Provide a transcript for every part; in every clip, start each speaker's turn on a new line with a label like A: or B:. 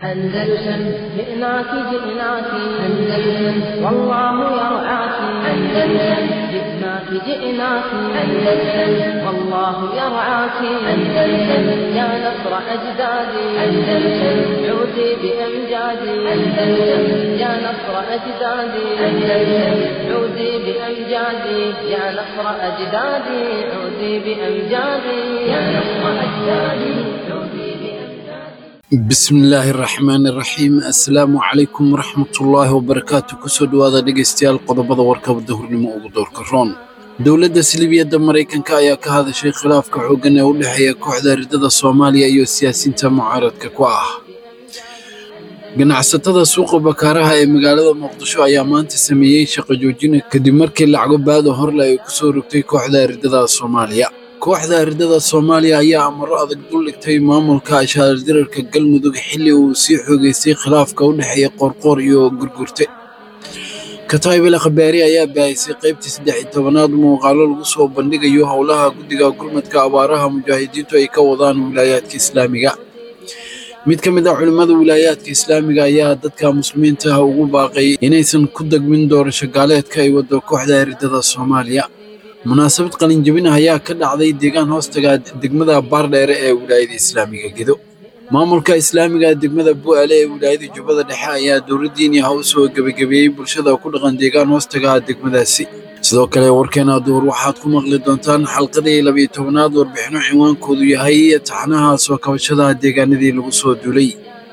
A: أندلسن جئناك جئناك أندلسن والله يرعاك أندلسن جئناك جئناك أندلسن والله يرعاك أندلسن يا نصر أجدادي أندلسن عودي بأمجادي أندلسن يا نصر أجدادي أندلسن عودي بأمجادي يا نصر أجدادي عودي بأمجادي يا نصر أجدادي عودي بأمجادي
B: bismillaahi raxmaani raxiim assalaamu calaykum waraxmatullaahi wabarakaatu kusoo dhowaada dhegaystayaal qodobada warkaba dahurnimo ugu doorka roon dowladda silibiyadda maraykanka ayaa ka hadashay khilaafka xooggan ee u dhexeeya kooxda ridada soomaaliya iyo siyaasiyiinta mucaaradka ku ah ganacsatada suuqa bakaaraha ee magaalada muqdisho ayaa maanta sameeyey shaqo joojina kadib markii lacago baada horle ay kusoo rogtay kooxda ridada soomaaliya kooxda ridada soomaaliya ayaa amaro adag dul dhigtay maamulka ashaadirarka galmudug xilli uu sii xoogeystay khilaafka u dhexeeya qoorqoor iyo gurgurte kataybel khabaari ayaa baahisay qaybtii saddex iyo tobanaad muuqaalo lagu soo bandhigayo howlaha guddiga gurmadka abaaraha mujaahidiintu ay ka wadaan wilaayaadka islaamiga mid ka mid ah culimmada wilaayaadka islaamiga ayaa dadka muslimiinta ah ugu baaqay inaysan ku degmin doorasho gaaleedka ay wado kooxda ridada soomaaliya munaasabad qalinjabin ah ayaa ka dhacday deegaan hoostaga degmada baardheere ee wilaayada islaamiga gedo maamulka islaamiga degmada bu'aale ee wilaayada jubbada dhexe ayaa dowladdiini ah u soo gebagabeeyey bulshada ku dhaqan deegaan hoostaga degmadaasi sidoo kale warkeena duhur waxaad ku maqli doontaan xalqadii labiyo tobanaad warbixino cinwaankoodu yahay taxnaha soo kabashada deegaanadii lagu soo duulay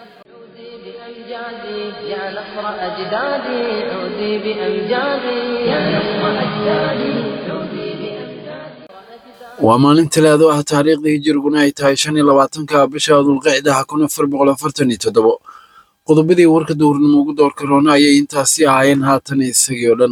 A: عودي بأمجادي يا نصر أجدادي عودي بأمجادي يا نصر أجدادي عودي بأمجادي
B: waa maalin talaado ah taariikhdii hijiriguna ay tahay shan iyo labaatanka bisha dulqicdaha kun afar boqol afartan iyo toddobo qodobadii warka dowrnimo ugu doorka roona ayay intaasi ahaayeen haatan isagii oo dhan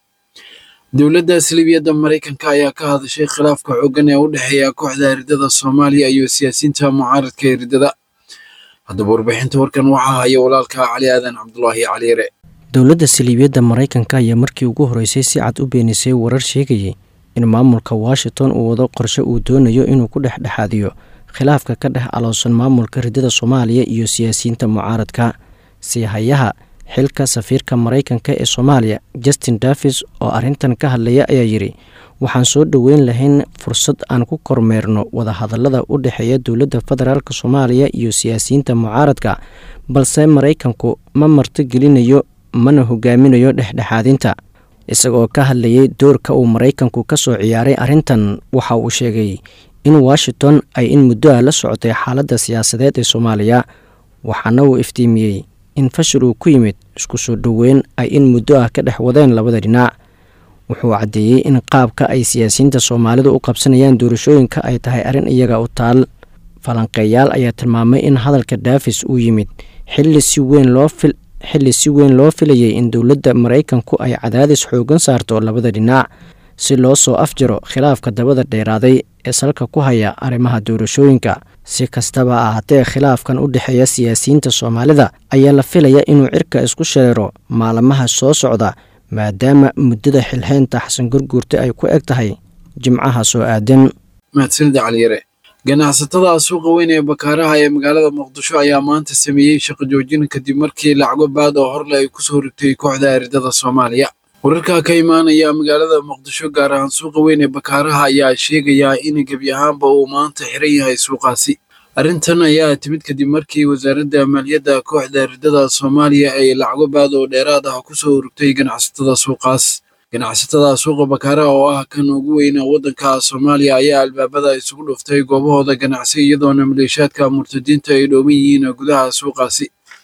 B: dowladda silibiyadda maraykanka ayaa ka hadashay khilaafka xooggan ee u dhexeeya kooxda ridada soomaaliya iyo siyaasiyiinta mucaaradka ee ridada haddaba warbixinta warkan waxaa haya walaalka cali aadan cabdulaahi caliire
C: dowladda saliibiyadda maraykanka ayaa markii ugu horreysay si cad u beenisay warar sheegayay in maamulka washington uu wado qorshe uu doonayo inuu ku dhexdhexaadiyo khilaafka ka dhex aloosan maamulka ridada soomaaliya iyo siyaasiyiinta mucaaradka siihayaha xilka safiirka maraykanka ee soomaaliya justin davis oo arrintan ka hadlaya ayaa yidhi waxaan soo dhoweyn lahayn fursad aan ku kormeerno wadahadallada u dhexeeya dowladda federaalk soomaaliya iyo siyaasiyiinta mucaaradka balse maraykanku ma martigelinayo mana hogaaminayo dhexdhexaadinta isagoo ka hadlayay doorka uu maraykanku ka soo ciyaaray arrintan waxa uu sheegay in washington ay in muddo ah la socotay xaaladda siyaasadeed ee soomaaliya waxaana uu iftiimiyey in fashil uu ku yimid isku soo dhoweyn ay in muddo ah ka dhex wadeen labada dhinac wuxuu caddeeyey in qaabka ay siyaasiyiinta soomaalidu u qabsanayaan doorashooyinka ay tahay arrin iyaga u taal falanqeeyaal ayaa tilmaamay in hadalka daafis uu yimid xilli si weyn loo fil xilli si weyn loo filayay in dowladda maraykanku ay cadaadis xoogan saarto labada dhinac si loo soo afjaro khilaafka dabada dheeraaday ee salka ku haya arrimaha doorashooyinka si kastaba ahaatee khilaafkan u dhexeeya siyaasiyiinta soomaalida ayaa la filaya inuu cirka isku shareero maalmaha soo socda maadaama muddada xilxeynta xasan gurguurta ay ku eg tahay jimcaha soo aadan
B: mahadsanida caliyare ganacsatada suuqa weyn ee bakaaraha ee magaalada muqdisho ayaa maanta sameeyey shaqo joojin kadib markii lacago baad oo horle ay kusoo rigtay kooxda ridada soomaaliya wararka ka imaanaya magaalada muqdisho gaar ahaan suuqa weyn ee bakaaraha ayaa sheegayaa in gebi ahaanba uu maanta xiran yahay suuqaasi arrintan ayaa timid kadib markii wasaaradda maaliyadda kooxda ridada soomaaliya ay lacago baad oo dheeraad ah kusoo urugtay ganacsatada suuqaas ganacsatada suuqa bakaaraha oo ah kan ugu weyna waddanka soomaaliya ayaa albaabada isugu dhuftay goobahooda ganacsi iyadoona maleeshaadka murtadiinta ay dhooman yihiin gudaha suuqaasi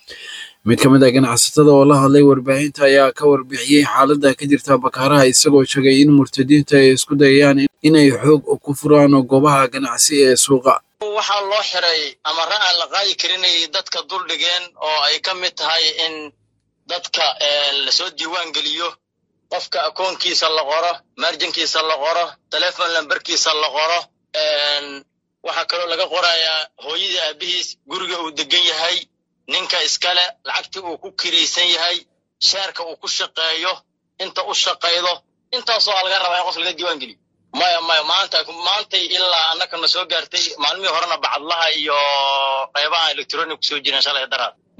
B: mid ka mid ah ganacsatada oo la hadlay warbaahinta ayaa ka warbixiyey xaaladda ka jirta bakaaraha isagoo sheegay in murtadiinta ay isku dayayaan inay xoog ku furaan goobaha ganacsi ee suuqa
D: waxaa loo xiray amare aan la qaadi karinay dadka duldhigeen oo ay ka mid tahay in dadka lasoo diiwaan geliyo qofka akoonkiisa la qoro marjankiisa la qoro telefon lamberkiisa la qoro waxaa kaloo laga qorayaa hooyadii aabihiis guriga uu degan yahay ninka iskale lacagtii uu ku kiraysan yahay sheerka uu ku shaqeeyo inta u shaqaydo intaasoo a laga rabaa in qof laga diiwaan geliyo maya maya maanta maantay ilaa annakana soo gaartay maalmihii horena bacadlaha iyo qaybaha electronic kusoo jireen shalay daraad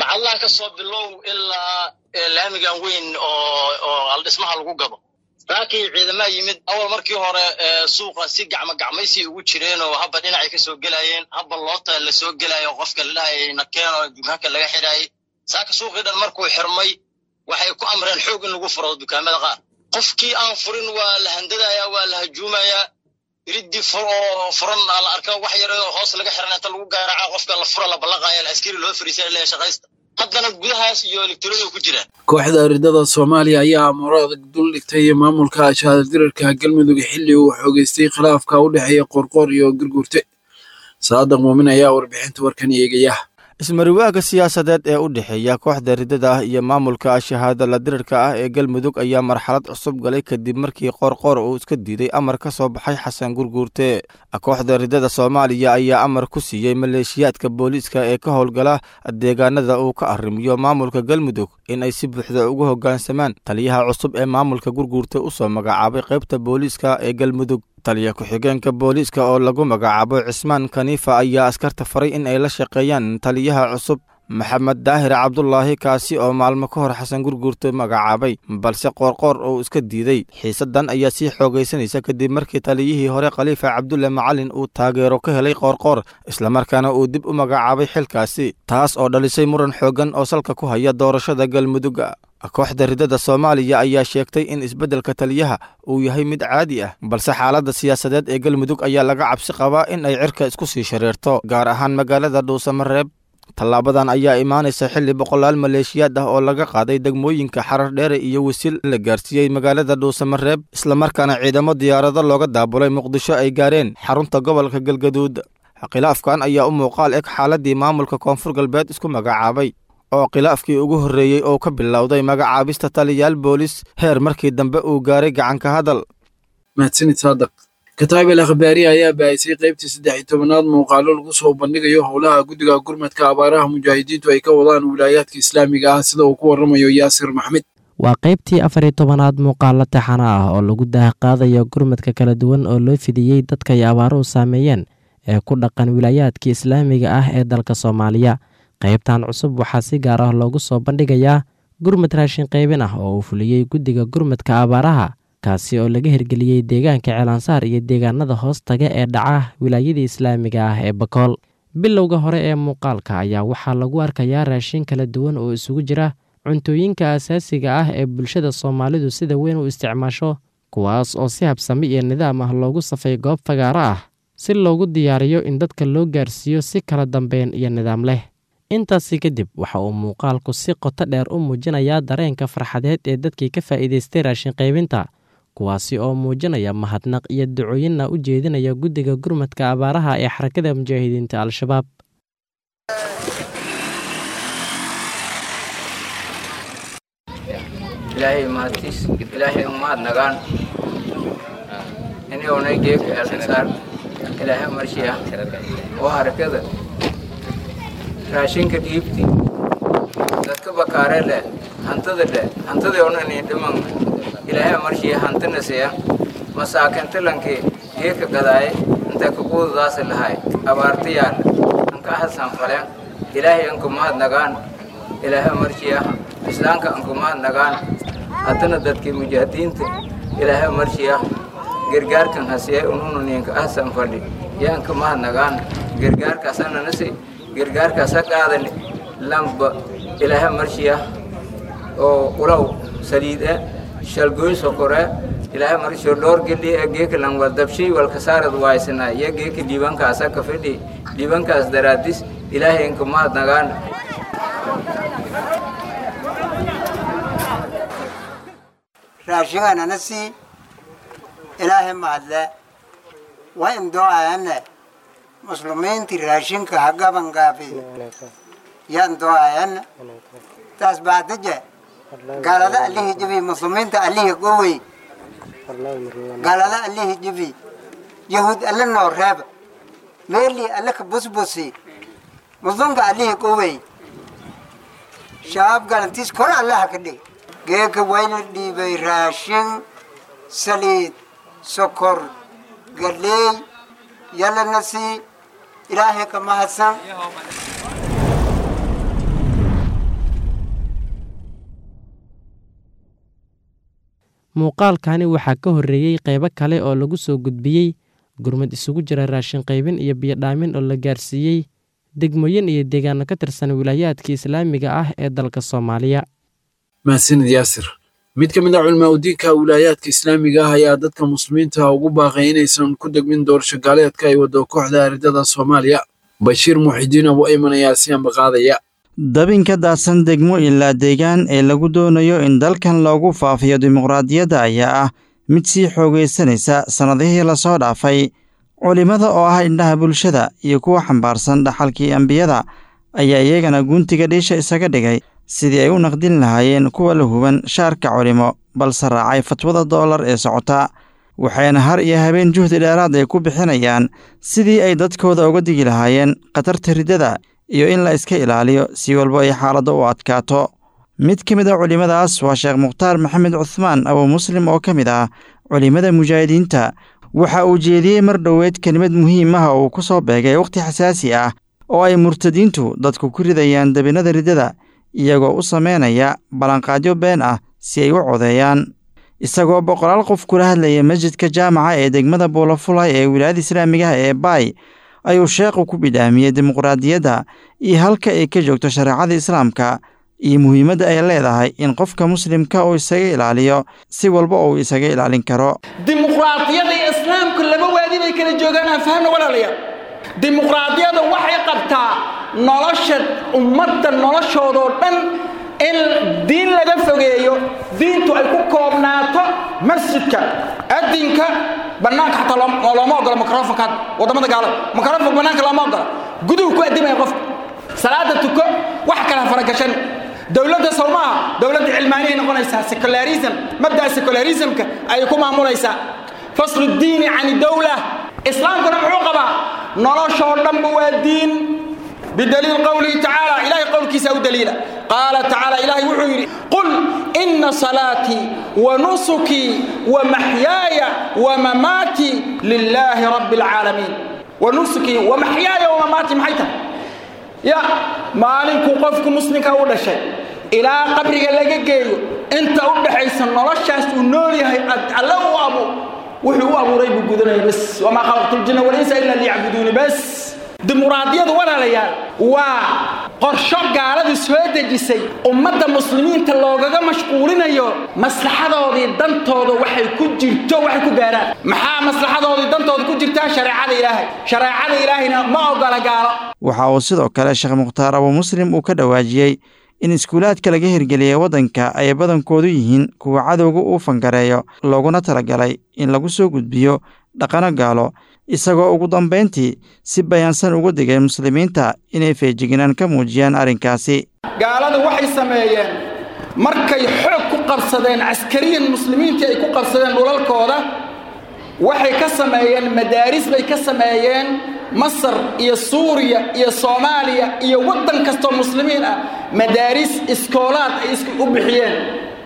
D: bacadlaha ka soo bilow ilaa laamigan weyn oo oo aldhismaha lagu gado saakii ciidamaha yimid awal markii hore suuqa si gacmo gacmaysi ugu jireen oo habba dhinacay ka soo gelayeen habba loota la soo gelayo qofka la dhahayay nakeen oo dukaanka laga xidhaayay saaka suuqii dhan markuu xirmay waxay ku amreen xoog in lagu furo dukaamada qaar qofkii aan furin waa la handadayaa waa la hajuumayaa iridii oo furan la arka wax yar oo hoos laga xiran inta lagu gaaraca qofka la fura la ballaqaya la askari loo fariisay leeyahay shaqaysta haddana gudahaas iyo elektroniga ku jiraan
B: kooxda ridada soomaaliya ayaa amaro adag dul dhigtay maamulka shahadirarka galmudug xilli uu xoogeystay khilaafka u dhexeeya qoorqoor iyo gurguurte saadaq muumin ayaa warbixinta warkan eegaya
E: ismariwaaga siyaasadeed ee u dhexeeya kooxda ridada ah iyo maamulka shahaada la dirirka ah ee galmudug ayaa marxalad cusub galay kadib markii qoorqoor uu iska diiday amar ka soo baxay xasan gurguurte kooxda ridada soomaaliya ayaa amar ku siiyey maleeshiyaadka booliiska ee ka howlgala deegaanada uu ka arrimiyo maamulka galmudug in ay si buuxda ugu hoggaansamaan taliyaha cusub ee maamulka gurguurte u soo magacaabay qaybta booliiska ee galmudug taliya ku-xigeenka booliiska oo lagu magacaabo cismaan kaniifa ayaa askarta faray in ay la shaqeeyaan taliyaha cusub maxamed daahir cabdulaahi kaasi oo maalmo ka hor xasan gurguurte magacaabay balse qoorqoor uu iska diiday xiisaddan ayaa sii xoogaysanaysa kadib markii taliyihii hore khaliifa cabdulle macalin uu taageero ka helay qoorqoor islamarkaana uu dib u magacaabay xilkaasi taas oo dhalisay muran xooggan oo salka ku haya doorashada galmudugga kooxda ridada soomaaliya ayaa sheegtay in isbeddelka taliyaha uu yahay mid caadi ah balse xaaladda siyaasadeed ee galmudug ayaa laga cabsi qabaa in ay cirka isku sii shareerto gaar ahaan magaalada dhuusamareeb tallaabadan ayaa imaanaysa xilli boqolaal maleeshiyaad ah oo laga qaaday degmooyinka xarar dheere iyo wasiil la gaarsiiyey magaalada dhuusamareeb islamarkaana ciidamo diyaarado looga daabulay muqdisho ay gaareen xarunta gobolka galgaduud khilaafkan ayaa u muuqaal eg xaaladdii maamulka koonfur galbeed isku magacaabay oo khilaafkii ugu horreeyey oo ka bilowday magacaabista taliyaal boolis heer markii dambe uu gaaray gacanka hadal
B: mahadsanid saadaq kataabel akhbaari ayaa baahisay qaybtii saddex iyo tobanaad muuqaalo lagu soo bandhigayo howlaha guddiga gurmadka abaaraha mujaahidiintu ay ka wadaan wilaayaadka islaamiga ah sida uu ku warramayo yaasir maxmed
C: waa qaybtii afar iyo tobanaad muuqaalo taxana ah oo lagu daahqaadayo gurmadka kala duwan oo loo fidiyey dadka ay abaaruhu saameeyeen ee ku dhaqan wilaayaadka islaamiga ah ee dalka soomaaliya qaybtan cusub waxaa si gaar ah loogu soo bandhigayaa gurmad raashin qaybin ah oo uu fuliyey guddiga gurmadka abaaraha kaasi oo laga hirgeliyey deegaanka ceelansaar iyo deegaanada hoos taga ee dhaca wilaayadii islaamiga ah ee bakool bilowga hore ee muuqaalka ayaa waxaa lagu arkayaa raashin kala duwan oo isugu jira cuntooyinka asaasiga ah ee bulshada soomaalidu sida weyn u isticmaasho kuwaas oo si habsami iyo nidaam ah loogu safay goob fagaaro ah si loogu diyaariyo in dadka loo gaarsiiyo si kala dambeyn iyo nidaam leh intaasi kadib waxa uu muuqaalku si qoto dheer u muujinayaa dareenka farxadeed ee dadkii ka faa'iidaystay raashin qaybinta kuwaasi oo muujinaya mahadnaq iyo ducooyinna u jeedinaya guddiga gurmadka abaaraha ee xarakada mujaahidiinta al-shabaab
F: ilaahay mahadtiis ilaahay umahad nagaan inionay geeka eelansaar ilaahay marshiya oo harakada raashinka dhiibti dadka bakaare leh hantada leh hantadii onani dhiman ilaahay marshiya hantina siya masaakintilankii geeka gadaaye inta kaquudadaasi lahay abaartiyaal anka hasan faleen ilaahay anku mahad nagaan ilaahay marshiya islaamka anku mahad nagaan haddana dadkii mujaahidiinta ilaahay marshiya gargaarkan hasiye unununinka ahsan fadhi yaanka mahad nagaan gargaarkaasananasi gargaarkaasa qaadani lamba ilaahay marshiya oo ulaw saliide shalgoy sokore ilaahay marshiyo dhoor geli ee geeka langwa dabshay walkasaarad waaysana iyo geeka dhiibankaasa ka fidhi dhiibankaas daraadis ilaahay inka mahad nagaan
G: raashinganana sii ilaahay mahadle waa indooayane muslimiintii raashinka ha gaban gaafi yaan dooayane taas baadaje gaalada allihii jibi muslimiinta allihii gowey gaalada allihii jibi yahuud alle noo reeba meelii alle ka busbusi muslimka allihii gowey shabaab galantiis kor allaha ka dhig geeka wayna dhiibay raashin saliid sokor galeey yalana sii ilaahay ka mahadsan
H: muuqaalkani waxaa ka horreeyey qaybo kale oo lagu soo gudbiyey gurmad isugu jira raashin qaybin iyo biyodhaamin oo la gaarsiiyey degmooyin iyo deegaano ka tirsan wilaayaadka islaamiga ah ee dalka soomaaliya
B: mahadsanid yaasir mid ka mid a culmaa udiinka wilaayaadka islaamiga ah ayaa dadka muslimiinta ugu baaqay inaysan ku degmin doorasho gaaleedka ay wado kooxda aridada soomaaliya bashiir muxidiin abu ayman ayaa si ambaqaadaya
I: dabinka daadsan degmo ilaa deegaan ee lagu doonayo in dalkan loogu faafiyo dimuqraadiyadda ayaa ah mid sii xoogaysanaysa sannadihii lasoo dhaafay culimmada oo ah indhaha bulshada iyo kuwa xambaarsan dhaxalkii ambiyada ayaa iyagana guntiga dhiisha isaga dhigay sidii ay u naqdin lahaayeen kuwa la huban shaarka culimo balse raacay fatwada doolar ee socota waxayna har iyo habeen juhdi dheeraad ay ku bixinayaan sidii ay dadkooda uga digi lahaayeen khatarta riddada iyo in la iska ilaaliyo si walba ay xaaladda u adkaato mid ka mid a culimmadaas waa sheekh mukhtaar maxamed cuhmaan abuu muslim oo ka mid ah culimmada mujaahidiinta waxa uu jeediyey mar dhoweed kelimad muhiim ah oo uu ku soo beegay wakhti xasaasi ah oo ay murtadiintu dadku ku ridayaan dabinada riddada iyagoo u samaynaya ballanqaadyo been ah si ay u codeeyaan isagoo boqolaal qof kula hadlaya masjidka jaamaca ee degmada buulafulay ee wilaayada islaamigaha ee baay ayuu sheekhu ku bidhaamiyey dimuqraadiyadda iyo halka ay ka joogto shareecada islaamka iyo muhiimadda ay leedahay in qofka muslimka uu isaga ilaaliyo si walba uu isaga ilaalin karo
J: dimuqraadiyada iyo islaamku laba waadi bay kala joogaan aan fahmna walaalayaal dimuqraadiyada waxay qabtaa nolosha ummadda noloshoodoo dhan in diin laga fogeeyo diintu ay ku koobnaato masjidka adinka bannaanka xataa looma ogola microfonka waddamada gaalada microfonka bannaanka looma ogola guduhu ku addimaya qofka salaada tuko wax kala faragashan dowladda sawmaha dowladda cilmaaniyay noqonaysaa secularism mabda'a secularismka ayay ku maamulaysaa faslu diini can dowla islaamkuna muxuu qabaa noloshoo dhanba waa diin bidaliil qowlihi tacaala ilahay qowlkiisa u daliila qaala tacaala ilahay wuxuu yidhi qul ina salaatii wa nusukii wa maxyaaya wa mamaatii lilaahi rabbi alcaalamiin wa nusukii wa maxyaaya wa mamaatii maxay tahay ya maalinkuu qofku muslimka u dhashay ilaa qabriga laga geeyo inta u dhaxaysa noloshaas uu nool yahay alle u abu wuxuu u abuuray buu gudanaya bas wamaa khalaqtu ljinna walinsa ila liyacbuduuni bas dimuqraadiyadu walaalayaal waa qorsho gaaladu soo dejisay ummadda muslimiinta loogaga mashquulinayo maslaxadoodii dantooda waxay ku jirto waxay ku gaaraan maxaa maslaxadoodii dantooda ku jirtaa shareecada ilaahay shareecada ilaahayna ma ogola gaalo
I: waxa uu sidoo kale sheekh mukhtaar abuu muslim uu ka dhawaajiyey in iskuulaadka laga hirgeliyey waddanka ay badankoodu yihiin kuwa cadowga uu fangareeyo looguna talagalay in lagu soo gudbiyo dhaqano gaalo isagoo ugu dambayntii si bayaansan uga digay muslimiinta inay feejignaan ka muujiyaan arrinkaasi
J: gaaladu waxay sameeyeen markay xoog ku qabsadeen caskariyan muslimiintii ay ku qabsadeen dhulalkooda waxay ka sameeyeen madaaris bay ka sameeyeen masar iyo suuriya iyo soomaaliya iyo waddan kastoo muslimiin ah madaaris iskoolaad ay is u bixiyeen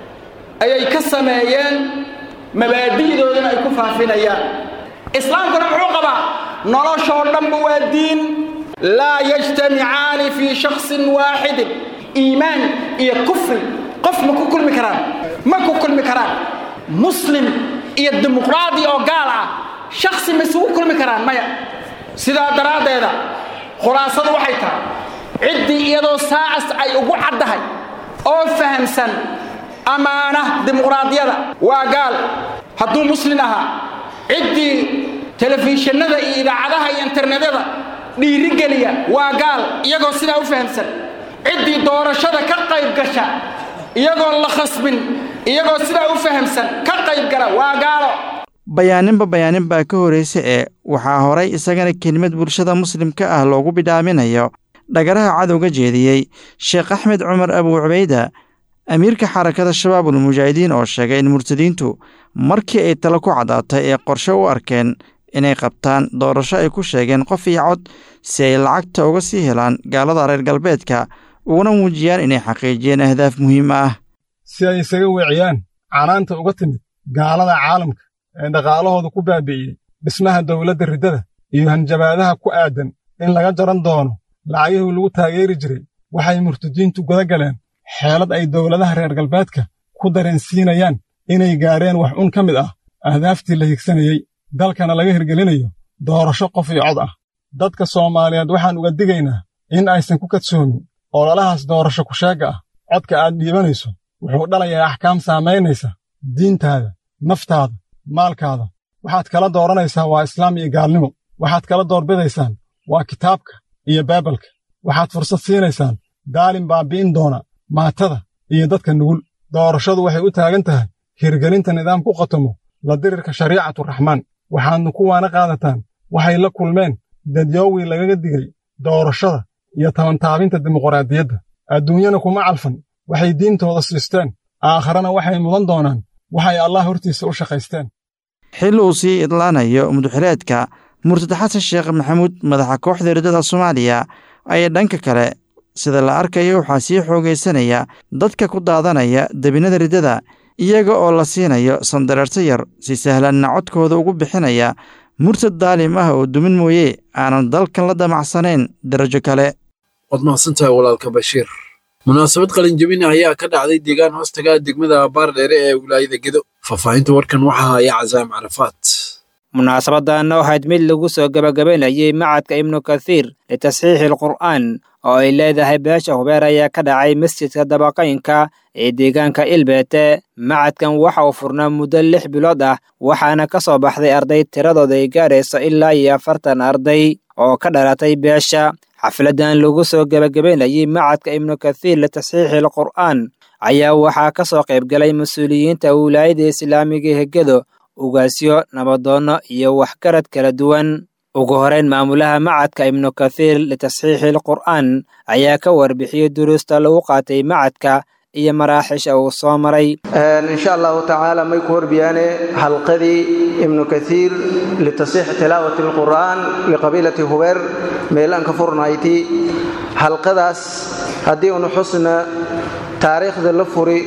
J: ayay ka sameeyeen mabaadi'doodana ay ku faafinayaan islaamkuna muxuu qabaa noloshoo dhanba waa diin laa yajtamicaani fii shaksin waaxidin iimaan iyo kufri qof ma ku kulmi karaan ma ku kulmi karaan muslim iyo dimuqraadi oo gaal ah shaksi ma isugu kulmi karaan maya sidaa daraaddeeda khulaasadu waxay tahay ciddii iyadoo saacas ay ugu caddahay oo fahamsan ammaana dimuqraadiyada waa gaal hadduu muslin ahaa ciddii telefishinada iyo idaacadaha iyo internetyada dhiirigeliya waa gaal iyagoo sidaa u fahamsan ciddii doorashada ka qayb gasha iyagoon la khasbin iyagoo sidaa u fahamsan ka qayb gala waa gaalo
I: bayaaninba bayaanin baa ka horraysa ee waxaa horay isagana kelimad bulshada muslimka ah loogu bidhaaminayo dhagaraha cadowga jeediyey sheekh axmed cumar abuu cubayda amiirka xarakada shabaabul mujaahidiin oo sheegay in murtadiintu markii ay talo ku caddaatay ee qorshe u arkeen inay qabtaan doorasho ay ku sheegeen qof iyo cod si ay lacagta uga sii helaan gaalada reer galbeedka uguna muujiyaan inay xaqiijiyeen ahdaaf muhiim ah
K: si ay isaga weeciyaan canaanta uga timid gaalada caalamka ee dhaqaalahooda ku baabi'iyey dhismaha dawladda riddada iyo hanjabaadaha ku aadan in laga jaran doono lacagihii lagu taageeri jiray waxay murtadiintu guda galeen xeelad ay dowladaha reer galbeedka ku dareensiinayaan inay gaareen wax un ka mid ah ahdaaftii la higsanayey dalkana laga hirgelinayo doorasho qof iyo cod ah dadka soomaaliyeed waxaan uga digaynaa in aysan ku kadsoomin ololahaas doorasho kusheegga ah codka aad dhiibanayso wuxuu dhalayaa axkaam saamaynaysa diintaada naftaada maalkaada waxaad kala dooranaysaa waa islaam iyo gaalnimo waxaad kala doorbidaysaan waa kitaabka iyo baibalka waxaad fursad siinaysaan daalin baabi'in doona maatada iyo dadka nugul doorashadu waxay u taagan tahay hirgelinta nidaam ku qatomo la dirirka shariicaturaxmaan waxaadna kuwaana qaadataan waxay la kulmeen dadyoowii lagaga digay doorashada iyo tabantaabinta dimuqraadiyadda adduunyana kuma calfan waxay diintooda siisteen aakharana waxay mudan doonaan waxay allah hortiisa u shaqaysteen
I: xil uu sii idlaanayo muduxileedka murtad xasan sheekh maxamuud madaxa kooxda riddada soomaaliya ayaa dhanka kale sida la arkayo waxaa sii xoogaysanaya dadka ku daadanaya debinada riddada iyaga oo la siinayo sandareerso yar si sahlanna codkooda ugu bixinaya murtad daalim ah oo dumin mooye aanan dalkan la damacsanayn darajo kale
B: waad mahadsantahay walaalka bashiir munaasabad qalinjabina ayaa ka dhacday deegaan hoostaga degmada baardheere ee wilaayada gedo faahfaahinta warkan waxaa haya casaam carafaat
L: munaasabadan waxayd mid lagu soo gebagabaynayay macadka ibnu kathiir litasxiixi alqur'aan oo ay leedahay beesha hubeer ayaa ka dhacay masjidka dabaqaynka ee deegaanka ilbeete macadkan waxa uu furnaa muddo lix bilood ah waxaana ka soo baxday arday tiradooda ay gaarayso ilaa iyo afartan arday oo ka dhalatay beesha xafladan lagu soo gebagabaynayay macadka ibnu kathiir litasxiixi alqur'aan ayaa waxaa ka soo qaybgalay mas-uuliyiinta wilaayada islaamiga hegedo ugaasyo nabadoonno iyo waxgarad kala duwan ugu horeyn maamulaha macadka ibnu kathiir litasxiixi alqur'aan ayaa ka warbixiyey duruusta lagu qaatay macadka iyo maraaxisha uu soo maray
M: insha allahu tacaala may ku horbiyaane halqadii ibnu kathiir litasxiixi tilaawati alqur'aan liqabiilati hubeer meelaan ka furnayti halqadaas haddii unu xusna taariikhda la furi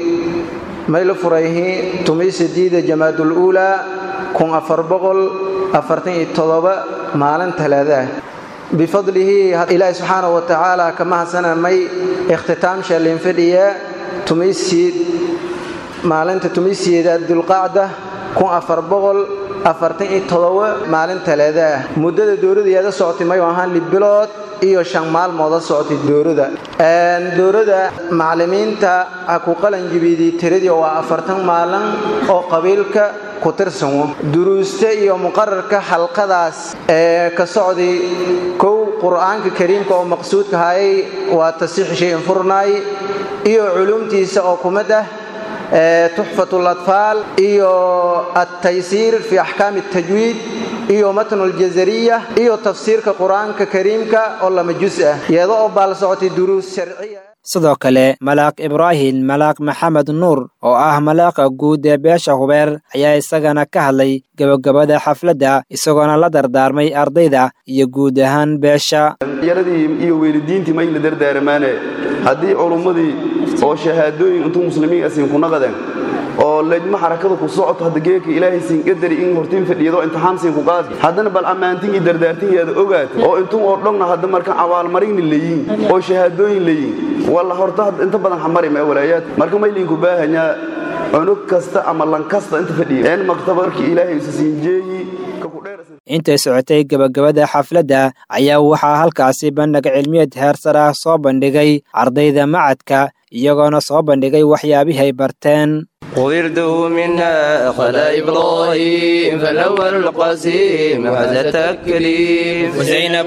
M: may la furayhi tumay sideeda jamaadul uulaa kun afar boqol afartan iyo todoba maalin talaadaah bifadlihi ilaahi subxaanahu wa tacaala ka mahadsanamay ikhtitaamsha linfadhiya tumaysiid maalinta tumaysiyeeda dulqacda kun afar boqol afartan iyo todoba maalin talaadaah muddada dowladayaada socotay mayu ahaan libilood iyo shan maalmooda socotay dowlada dowlada macallimiinta ha ku qalanjibiidii tiradii waa afartan maalin oo qabiilka ku tirsano duruusta iyo muqararka xalqadaas ee ka socday kow qur'aanka kariimka oo maqsuudka hayay waa tasiix shayin furnaay iyo culumtiisa oo kumid ah tuxfat latfaal iyo altaysiir fi axkaami اtajwiid iyo matnu ljazariya iyo tafsiirka qur'aanka kariimka oo lama jus ah iyada oo baal socotay duruus sharciya
L: sidoo kale malaaq ibraahim malaaq maxamed nuur oo ah malaaqa guud ee beesha hubeer ayaa isagana ka hadlay gebagabada xafladda isagoona la dardaarmay ardayda iyo guud ahaan beesha
N: yaradii iyo weylidiintii mayna dardaaramaane haddii culummadii oo shahaadooyin intuu muslimiin asiin ku naqadeen oo lejma xarakada ku socoto hadda geeka ilaahay siin qadari in hortiin fadhiyado imtixaan siin ku qaadi haddana bal ammaantin iyo dardaartinkeeda ogaata oo intuu oo dhogna hadda marka abaalmarinni leeyiin oo shahaadooyin leeyiin walla horta inta badan xamari ma walaayaad marka mayliinku baahanyaa cunug kasta ama lan kasta inta fadhiya een maktabarkii ilaahay isa siin jeeyi
L: intay socotay gebagabada xafladda ayaa waxaa halkaasi bandhig cilmiyeed heersar ah soo bandhigay ardayda macadka iyagoona soo bandhigay waxyaabihii ay barteen
O: وردوا منها خلا إبراهيم فالأول القاسم هذا التكليم وزينب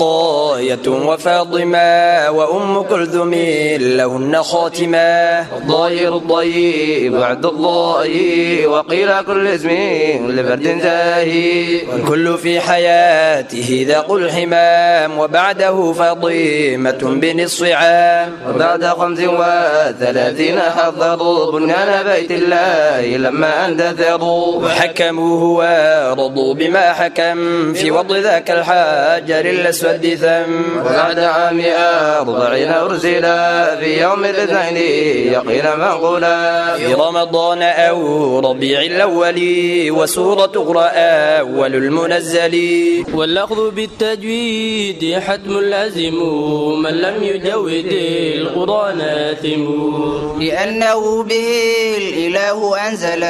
O: رقاية وفاطمة وأم كلثوم لهن خاتمة الضير الضيب بعد الله وقيل كل اسم لفرد زاهي والكل في حياته ذاق الحمام وبعده فاطمة بنصف عام وبعد خمس وثلاثين حضروا بنيان بيت الله لما اندثروا وحكموه ورضوا بما حكم في وضع ذاك الحجر الاسود ثم وبعد عام أربعين أرسلا في يوم الاثنين يقين منقولا في رمضان أو ربيع الأول وسورة اقرأ أول المنزل
P: والأخذ بالتجويد حتم لازم من لم يجود القرآن آثم
Q: لأنه به الإله أنزل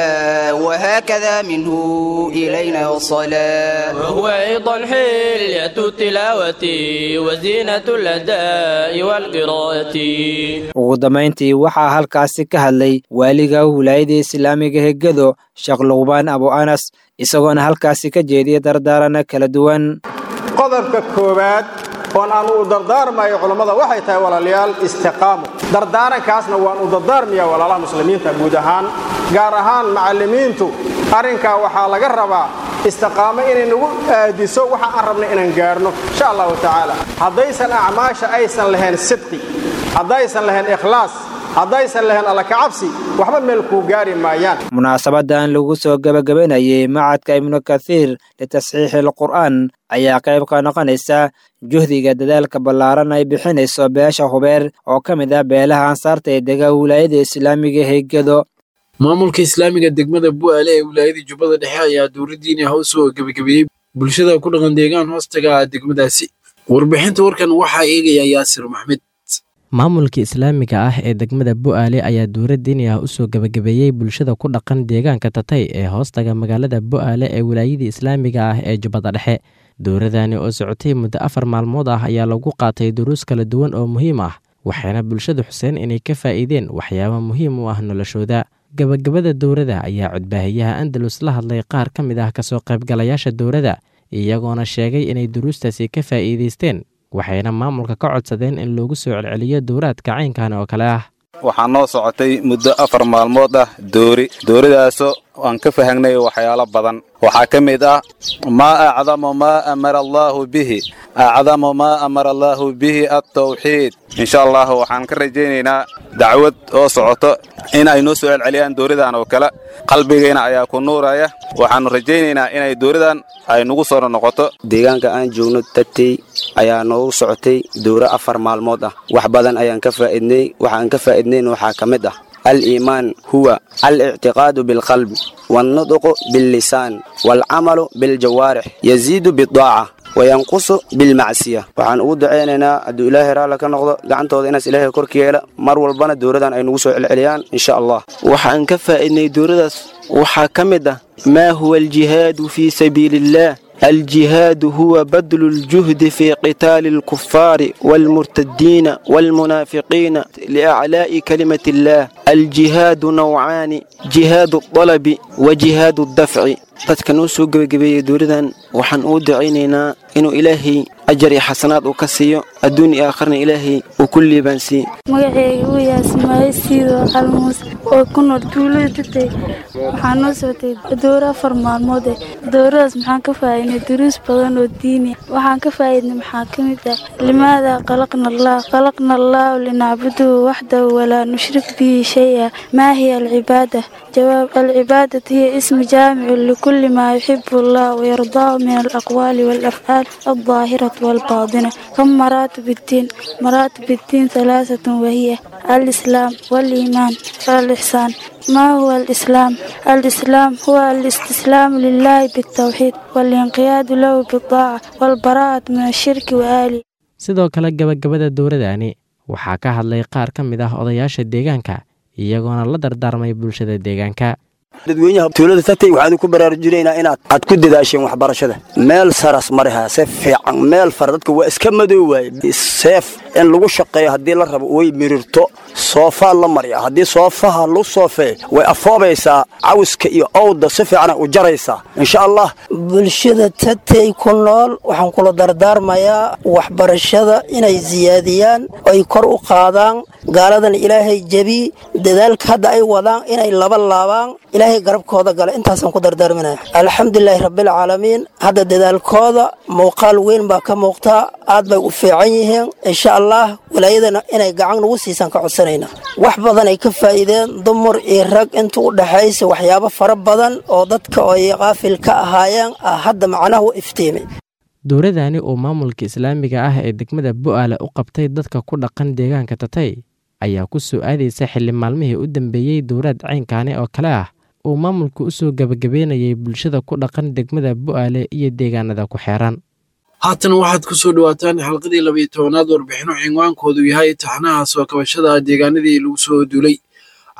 Q: وهكذا منه إلينا وصلا
P: وهو أيضا حلية التلاوة وزينة الأداء والقراءة
L: ugu dambayntii waxaa halkaasi ka hadlay waaliga wilaayada islaamiga hegado sheekh luqbaan abu anas isagoona halkaasi ka jeediya dardaarana kala duwan
R: qodobka koowaad oon aan u dardaarmayo culammada waxay tahay walaalayaal istiqaamo dardaarankaasna waan u dardaarmayaa walaalaha muslimiinta guud ahaan gaar ahaan macallimiintu arrinkaa waxaa laga rabaa istiqaamo inay nagu aadiso waxa aan rabna inaan gaarno insha allahu tacaala haddaysan acmaasha aysan lahayn sidqi haddaysan lahayn ikhlaas haddaysan lahayn alla kacabsi waxba meel kuu gaari maayaan
L: munaasabadan lagu soo gebagabanayay macadka ibnu kathiir litasxiixi alqur'aan ayaa qayb ka noqonaysa juhdiga dadaalka ballaaran ay bixinayso beesha hubeer oo ka mid ah beelaha ansaarta ee dega wilaayada islaamiga heegado
B: maamulka islaamiga degmada bu'aale ee wilaayada jubbada dhexe ayaa dowladdiini ah u soo gebagabeeyey bulshada ku dhaqan deegaan hoostaga ah degmadaasi warbixinta warkan waxaa eegaya yaasir maxmed
H: maamulka islaamiga ah ee degmada bu'aale ayaa dowlad diini ah usoo gebagabeeyey bulshada ku dhaqan deegaanka tatay ee hoostaga magaalada bu'aale ee wilaayadii islaamiga ah ee jubbada dhexe dowladani oo socotay muddo afar maalmood ah ayaa lagu qaatay duruus kala duwan oo muhiim ah waxayna bulshada xuseen inay ka faa'iideen waxyaabo muhiim u ah noloshooda gebagabada dowladda ayaa codbaahiyaha andalus la hadlay qaar ka mid ah kasoo qaybgalayaasha dowladda iyagoona sheegay inay duruustaasi ka faa'iidaysteen waxayna maamulka ka codsadeen in loogu soo celceliyo dowraadka caynkan oo kale ah
S: waxaa noo socotay muddo afar maalmood ah doori dooridaasoo aan ka fahangnay waxyaalo badan waxaa ka mid ah maa acdamu maa amara allaahu bihi acdamu maa amara allaahu bihi altawxiid insha allah waxaan ka rajaynaynaa dacwad oo socoto in ay noo soo celceliyaan dooridan oo kale qalbigayna ayaa ku nuuraya waxaannu rajaynaynaa inay dooridan ay nagu soo noqoto
T: deegaanka aan joogno tatey ayaa noogu socotay dowro afar maalmood ah wax badan ayaan ka faa'idnay waxaan ka faa'idnayn waxaa ka mid ah الإيمان هو الاعتقاد بالقلب والنطق باللسان والعمل بالجوارح يزيد بالطاعة وينقص بالمعصية waxaan ugu duceynaynaa hadduu ilaahay raalla ka noqdo gacantooda inaas ilaahay korka yeela mar walbana dowladan ay nagu soo celceliyaan insha allah
U: waxaan ka faa'iidnay dowladaas waxaa ka mid ah maa huwa aljihaadu fii sabiili illaah الجهاد هو بذل الجهد في قتال الكفار والمرتدين والمنافقين لأعلاء كلمة الله الجهاد نوعان جهاد الطلب وجهاد الدفع dadka noo soo gebagabeeyey dowladan waxaan uu ducaynaynaa inuu ilaahay ajar iyo xasanaad uu ka siiyo adduun iyo aakharna ilaahay uu ku liibaansiiye
V: magaceyga uu yahay ismaaciil siido calmuus oo ku nool tuulada tatay waxaa noo socotay dowro afar maalmood eh dowradaas maxaan ka faa'iidnay duruus badan oo diini waxaan ka faa'iidnay maxaa ka mid ah limaada khalaqna allah khalaqna allahu linacbuduhu waxdahu walaa nushrik bihi shay-a maa hiya alcibaada jawaab alcibaadatu hiya ismu jaamicu likulli maa yuxibu allah wayardaahu min alaqwaali waalafcaal الظاهرة والباطنة كم مراتب الدين مراتب الدين ثلاثة وهي الإسلام والإيمان والإحسان ما هو الإسلام؟ الإسلام هو الاستسلام لله بالتوحيد والانقياد له بالطاعة والبراءة من الشرك وآله
H: sidoo kale gabagabada dowladani waxaa ka hadlay qaar ka mid ah odayaasha deegaanka iyagoona la dardaarmay bulshada deegaanka
W: dadweynaha tuulada tatay waxaan ku baraarujinaynaa inaad aad ku dadaasheen waxbarashada meel saras mariha se fiican meel fara dadka waa iska madow waaye seef in lagu shaqeeyo haddii la rabo way mirirto soofaa la marya haddii soofaha lagu soofee way afoobaysaa cawiska iyo owda si fiicana u jaraysaa insha allah
X: bulshada tatay ku nool waxaan kula dardaarmayaa waxbarashada inay siyaadiyaan ay kor u qaadaan gaaladan ilaahay jebi dadaalka hadda ay wadaan inay laba laabaan ilaahay garabkooda gala intaasaan ku dardaarminaya alxamdulilaahi rabbilcaalamiin hadda dadaalkooda muuqaal weyn baa ka muuqtaa aad bay u fiican yihiin insha allah walaayadana inay gacan nagu siisaan ka codsanayna wax badan ay ka faa'iideen dumar iyo rag inta u dhaxaysa waxyaabo fara badan oo dadka ay qaafil ka ahaayeen ah hadda macnaha u iftiimay
H: dowladani oo maamulka islaamiga ah ee degmada bu'aale u qabtay dadka ku dhaqan deegaanka tatay ayaa ku soo aadaysa xilli maalmihii u dambeeyey dowlaad caynkaani oo kale ah uu maamulku u soo gebagabeynayay bulshada ku dhaqan degmada bu'aale iyo deegaanada ku xeeran
B: haatan waxaad ku soo dhowaataan xalqadii labayo tobanaad warbixino cinwaankoodu yahay taxnaha soo kabashada deegaanadii lagu soo duulay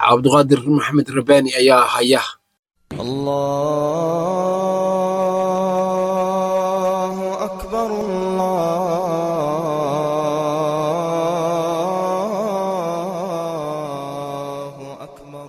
B: cabduqaadir maxamed rabaani ayaa haya
A: الله أكبر الله أكبر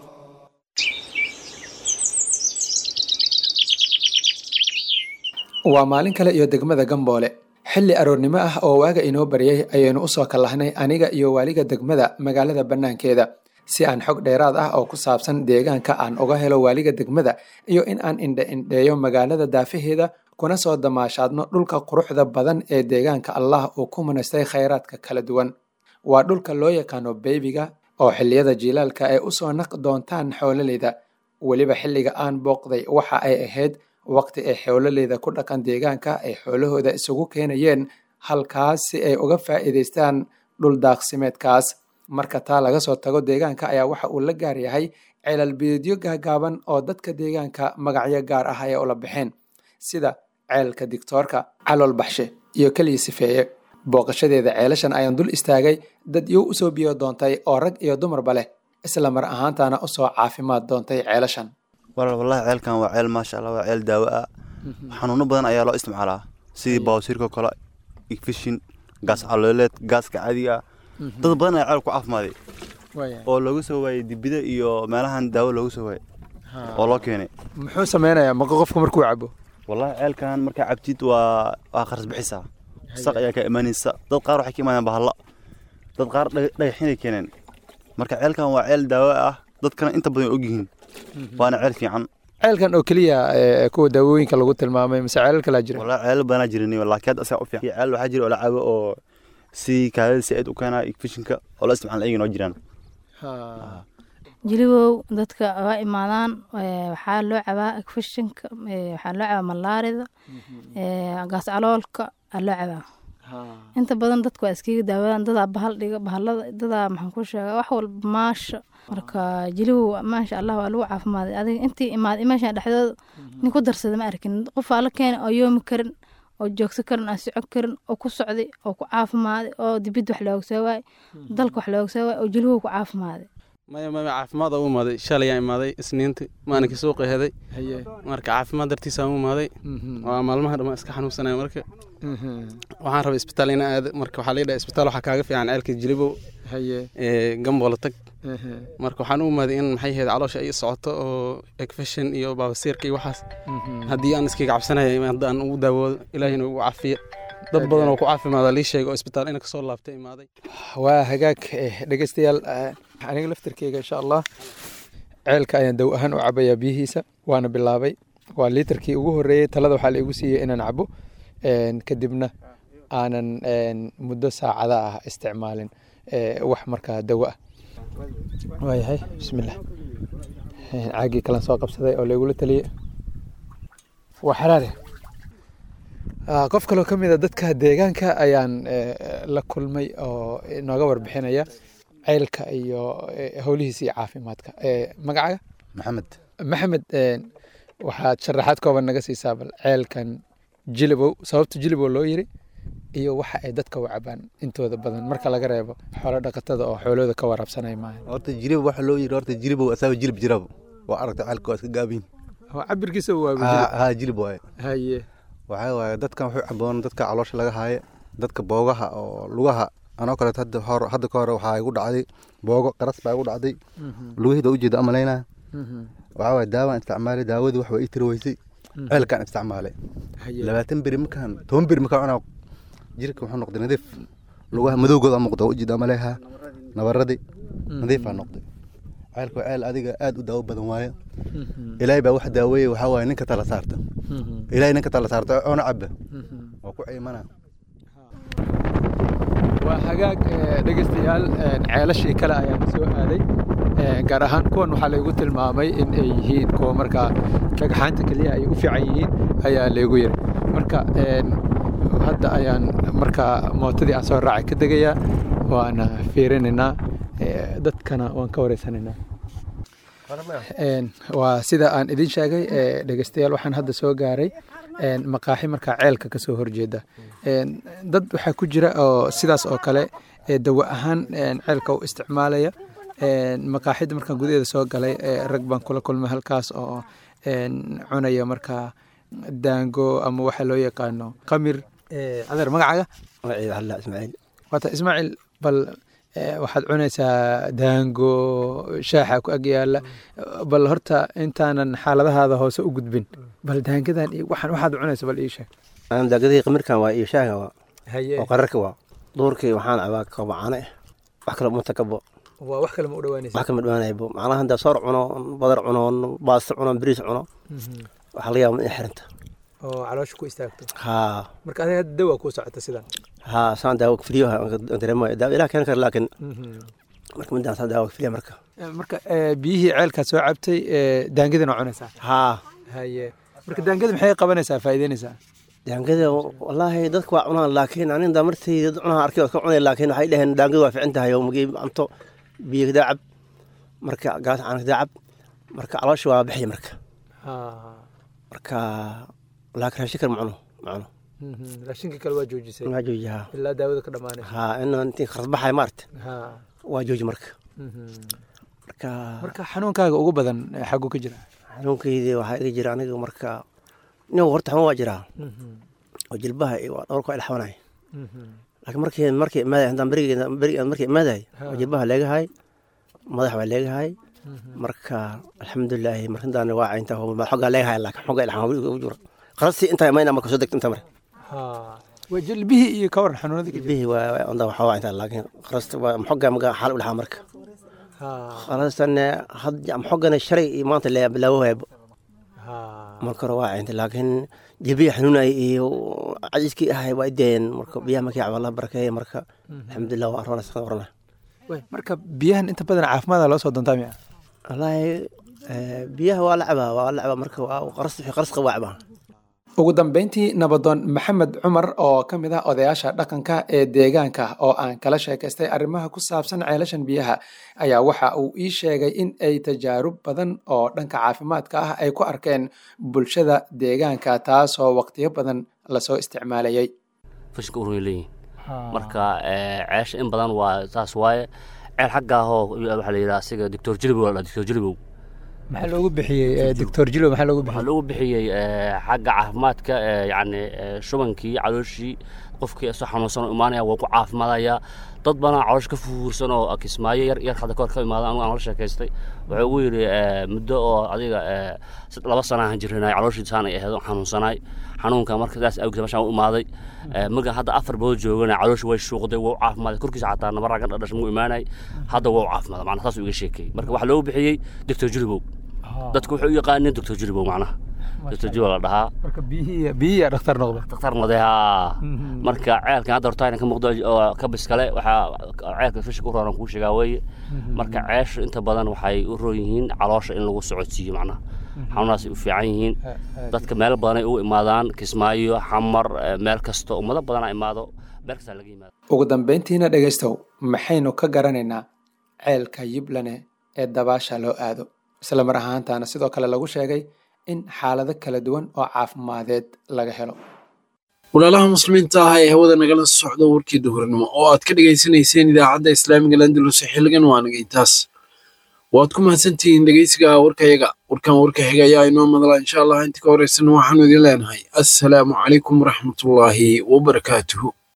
C: waa maalin kale iyo degmada gamboole xilli aroornimo ah oo waaga inoo baryay ayaynu usoo kallahnay aniga iyo waaliga degmada magaalada bannaankeeda si aan xog dheeraad ah oo ku saabsan deegaanka aan uga helo waaliga degmada iyo in aan indhe indheeyo magaalada daafaheeda kuna soo damaashaadno dhulka quruxda badan ee deegaanka allah uu ku manaystay khayraadka kala duwan waa dhulka loo yaqaano beybiga oo xilliyada jiilaalka ay usoo naq doontaan xoololeyda weliba xilliga aan booqday waxa ay ahayd waqti ay xoololeyda ku dhaqan deegaanka ay xoolahooda isugu keenayeen halkaas si ay uga faa'iidaystaan dhul daaqsimeedkaas marka taa laga soo tago deegaanka ayaa waxa uu la gaar yahay ceelal biyoodyo gaagaaban oo dadka deegaanka magacyo gaar ah ay ula baxeen sida ceelka digtoorka calool baxshe iyo keliya sifeeye booqashadeeda ceelashan ayaan dul istaagay dad iyow usoo biyo doontay oo rag iyo dumarba leh isla mar ahaantaana usoo caafimaad doontay ceelashan
D: walaal wallahi ceelkan waa ceel maasha allah waa ceel daawo ah xanuuno badan ayaa loo isticmaalaa sidii bawsiirka kale igfishin gaas calooleed gaaska caadiga ah dad badan ayaa ceel ku caafimaaday oo loogu soo waayey dibida iyo meelahan daawo loogu soo waayey oo loo keenay
C: muxuu sameynayaa maqa qofka markuu cabo
D: wallahi ceelkan markaa cabtid waa waa kharas bixisaa saq ayaa ka imaanaysa dad qaar waxay ka imaadeen bahalla dad qaar dhagaxinay keeneen marka ceelkan waa ceel daawo ah dadkana inta badan og yihiin waana ceel fiican
C: ceelkan oo keliya kuwa daawooyinka lagu tilmaamay mise ceelal kalaa jira
D: wallahi ceelal badanaa jirin laakiin hadda asaga u fiican ceel waxaa jira oo la cabo oo si kaadada si aad u keenaa igfishinka oo la isticmaala ayagana oo jiraan
E: jilibow dadka waa imaadaan waxaa loo cabaa igfishinka waxaa loo cabaa malaarida gaas caloolka aa loo cabaa inta badan dadka waa iskaga daawadaan dadaa bahal dhiga bahalada dadaa maxaan ku sheegaa wax walba maasha marka jilibow maasha allah waa lagu caafimaaday adiga intii imaaday meesha dhexdooda nin ku darsada ma arkin qof aa la keenay oo yoomi karin oo joogsan karin aan socon karin oo ku socday oo ku caafimaaday oo dibid wax looga soo waayay dalka wax looga soo waayay oo jilibow ku caafimaaday
Y: maya maya caafimaad u imaaday shalayaan imaaday isniinti maalinkii suuqa heday marka caafimaad dartiisaan u imaaday waa maalmaha dhammaan iska xanuunsanaya marka waxaan rabay isbitaal ina aado marka waxaa laga dhahay isbitaal waxaa kaaga fiican ceelka jilibow gambola tag marka waxaan u imaaday in maxay ahayd caloosha ay socoto oo egfashin iyo baabasiirka iyo waxaas haddii aan iskaga cabsanaya hadda aan ugu daawoodo ilaahina ugu caafiya dad badan oo ku caafimaada lii sheega oo isbitaal ina kasoo laabtay imaaday
C: waa hagaag dhegeystayaal aniga laftirkeyga insha allah ceelka ayaan daw ahaan u cabayaa biyihiisa waana bilaabay waa liitarkii ugu horeeyey talada waxaa la igu siiyey inaan cabo kadibna aanan muddo saacada ah isticmaalin wax markaa dawo ah waayahay bismillah caagii kalan soo qabsaday oo laygula taliyey waa xaraare qof kaloo ka mid a dadka deegaanka ayaan la kulmay oo nooga warbixinaya ceylka iyo howlihiisa iyo caafimaadka magacaga
D: maxamed
C: maxamed waxaad sharaxaad kooban naga siisaa bal ceelkan jilibow sababta jilibow loo yiri iyo waxa ay dadka u cabaan intooda badan marka laga reebo xoolo dhaqatada oo xoolooda ka waraabsanay maaha
D: horta jilibow waxa loo yiri horta jilibow asaaba jilib jirabo waa aragta ceelka waa iska gaabiin
C: cabirkiisa waa
D: ha jilib waaye
C: haye
D: waxaa waaye dadkan wuxuu caboon dadka caloosha laga haaye dadka boogaha oo lugaha anoo kaleeto hadda hor hadda ka hore waxaa igu dhacday boogo qaras baa igu dhacday lugahida ujeeda amalaynaa waxaa waaye daawaan isticmaalay daawadii wax waa ii tiri weysay ceelkaan isticmaalay labaatan beri markaan toban beri markaan cunaa jirka wuxuu noqday nadiif lugaha madowgooda muuqda ujeeda amaleha nabaradii nadiifaa noqday ceelka waa ceel adiga aad u daawo badan waaye ilaahay baa wax daaweeye waxaa waaye ninka tala saarta ilaahay ninka tala saarta oona caba waa ku ciimana
C: waa hagaag dhegeystayaal ceelashii kale ayaan soo aaday gaar ahaan kuwan waxaa laygu tilmaamay in ay yihiin kuwa markaa dhagxaanta keliyaha ay u fiican yihiin ayaa laygu yiri marka hadda ayaan markaa mootadii aan soo raacay ka degayaa waana fiirinaynaa dadkana waan ka wareysanaynaa waa sida aan idin sheegay dhegeystayaal waxaan hadda soo gaaray maqaaxi markaa ceelka kasoo horjeeda dad waxaa ku jira oo sidaas oo kale dawo ahaan ceelka u isticmaalaya maqaaxidda markaan gudaheeda soo galay rag baan kula kulmay halkaas oo cunaya markaa daango ama waxa loo yaqaano qamir adeer magacaaga
F: ismaaciil
C: waata ismaaciil bal waxaad cunaysaa daango shaaxa ku ag yaala bal horta intaanan xaaladahaada hoose u gudbin bal daangadan iyo waxaan waxaad cunaysa bal ii sheeg
F: daangadihii qamirkan waa iyo shaaga waa
C: haye
F: oo qararka waa duurkii waxaan cabaa kaba caano eh wax kale umata kabo
C: waa wax kale ma u dhawaanaysa
F: wax kama dhawaanaybo macnaha haddaa soor cuno badar cuno baasto cuno bariis cuno waxaa laga yaaba in xiranta
C: oo caloosha ku istaagto
F: haa
C: marka adiga hadda dawa kuu socota sidan
F: haa saan daawo filiyoha dareemayo daawo ilaah keeni kara laakiin marka midaan saan daawo filiya marka
C: marka biyihii ceelkaad soo cabtay daangadina cunaysaa
F: haa
C: haye marka daangada maxay qabanaysaa faa'iideynaysaa
F: daangada wallaahi dadka waa cunaan laakiin aninda martii dad cunaha arkay oo ka cunay laakiin waxay dhaheen daangada waa fiican tahay oo magii cunto biyo kadaa cab marka gaas caan kadaa cab marka caloosha waa bixiya marka marka laakiin raashin kale macuno macuno
C: raashinka kale waa joojisay
F: waa jooji haa
C: ilaa daawada ka dhamaanaysa
F: haa in intii khasbaxay maarta
C: haa
F: waa jooji marka marka
C: marka xanuunkaaga ugu badan xaguu ka jira
F: xanuunkaydii waxaa iga jira aniga marka nin horta xanuun waa jiraa oo jilbaha iyo dhowrka waa ilxabanay laakiin markii markii imaaday haddaan berigeeda berigeeda markii imaaday oo jilbaha leegahay madax baa leegahay marka alxamdulilaahi markintaan waa caynta xoggaa leegahay laakiin xogga ilxan ugu jiro qarastii intaa imayna marka soo degta inta mare
C: waa jilbihii iyo ka waran xanuunadii
F: jilbihii waa onda waxaa waa intaa laakiin qarasta waa xoggaa maga xaal u lahaa marka qarastan had xoggana shalay iyo maanta bilaawo haybo marka hore waa cayntay laakiin jilbihi xanuunay iyo cadiskii ahay waa ideen marka biyaha markii caba la barakeeye marka alxamdulilah waa arona saqa warana
C: marka biyahan inta badan caafimaada loo soo doontaa miya
F: wallaahi biyaha waa la cabaa waa la cabaa marka waa qaras wixii qaras qaba waa cabaa
C: ugu dambeyntii nabadoon maxamed cumar oo ka mid ah odayaasha dhaqanka ee deegaanka oo aan kala sheekaystay arrimaha ku saabsan ceelashan biyaha ayaa waxa uu ii sheegay in ay tajaarub badan oo dhanka caafimaadka ah ay ku arkeen bulshada deegaanka taasoo waqtiyo badan lasoo isticmaalayay
G: fashka urun leeyihin marka ceesha in badan waa saas waaye ceel xaggaahoo waxaa la yidhaha asiga doctor jilibow la doctor jilibow
C: maxaa loogu bixiyey doctor jilo maxaa loogu bixiyey
G: waxaa loogu bixiyey xagga caafimaadka yacni shubankii calooshii qofkii isoo xanuunsan oo imaanaya waa ku caafimaadaya dad badan caloosh ka fuursan oo kismaayo yar yar hadda kahor ka imaada anigu aan la sheekaystay wuxuu ugu yidhi muddo oo adiga laba sana aan jirnay calooshii saan ay ahayd xanuunsanaay xanuunka marka sidaas awgeed meeshaan u imaaday maga hadda afar bood joogana calooshi way shuuqday waa u caafimaaday korkiisa xataa nabarraa ka dhadhashay muu imaanay hadda waa u caafimaada macnaha saas uu iga sheekay marka waxaa loogu bixiyey doctor jilibow dadku waxay u yaqaaneen doctor jilibow macnaha doctor jilibow la dhahaa
C: marka biyihii biyihii dhakhtar noqda
G: dhakhtar noqday haa marka ceelkan hadda horta ka muuqdo oo ka bis kale waxaa ceelka fisha ku rooran kuu sheegaa weeye marka ceeshu inta badan waxay u roon yihiin caloosha in lagu socodsiiyo macnaha xanuunaasay u fiican yihiin dadka meel badanay u imaadaan kismaayo xamar meel kasta ummado badanaa imaado meel kastaa laga yimaado
C: ugu dambeyntiina dhegaystow maxaynu ka garanaynaa ceelka yiblane ee dabaasha loo aado isla mar ahaantaana sidoo kale lagu sheegay in xaalado kala duwan oo caafimadeed laga helo
B: walaalaha muslimiinta ah ee hawada nagala socda warkii duhurnimo oo aad ka dhegaysanayseen idaacadda islaamiga landalus xilligan waa naga intaas waad ku mahadsantihiin dhegeysiga warkayaga warkan warka xiga ayaa inoo madala insha allah inta ka horeysana waxaanu idin leenahay assalaamu calaykum waraxmatullaahi wabarakaatuhu